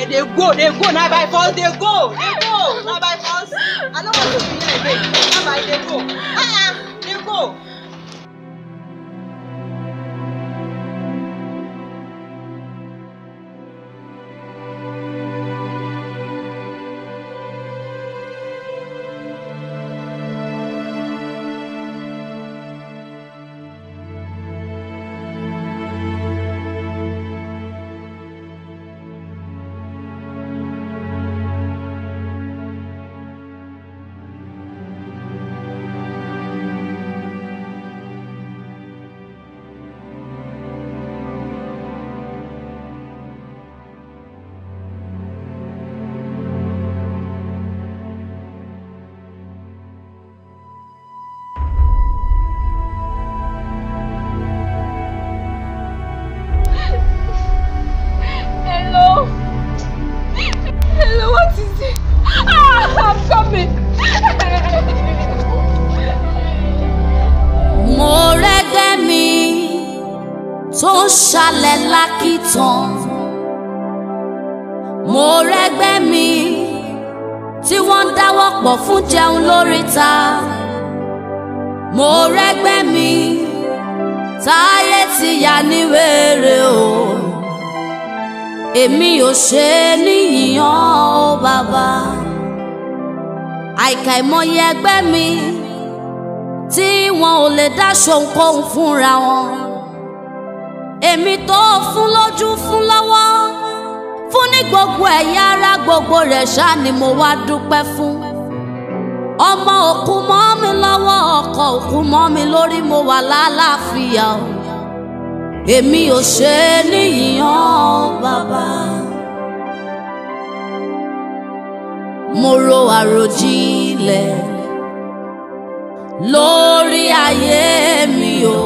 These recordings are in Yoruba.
dem dey go dey go na by force dey go dey go na by force i no wan see you here again na by dey go ah ah dey go. Hello. Hello, what is it? Ah, I'm coming. mo rẹ́gbẹ́ mi tó ń ṣalẹ̀ lákìtàn mo rẹ́gbẹ́ mi tí wọ́n ń dáwọ́ pọ̀ fún jẹun lóríta mo rẹ́gbẹ́ mi táyé ti yà ní wèrè o èmi ò ṣe é níyìnyàn ó bàbá àìkà ìmọye ẹgbẹ́ mi tí wọn ò lè dá ṣohunkóhun fúnra wọn. èmi tó fún lójú fún lọ́wọ́ fún ní gbogbo ẹ̀yà ara gbogbo rẹ̀ ṣá ni mo wá dúpẹ́ fún. ọmọ òkú mọ́ mi lọ́wọ́ ọkọ òkú mọ́ mi lórí mo wà lálàáfíà o. èmi ò ṣe é níyìnyàn bàbá. mo ro àròjinlẹ̀ lórí ayé mi o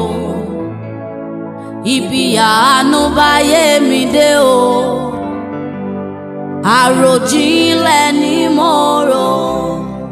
ibi àánú báyé mi dé o àròjinlẹ̀.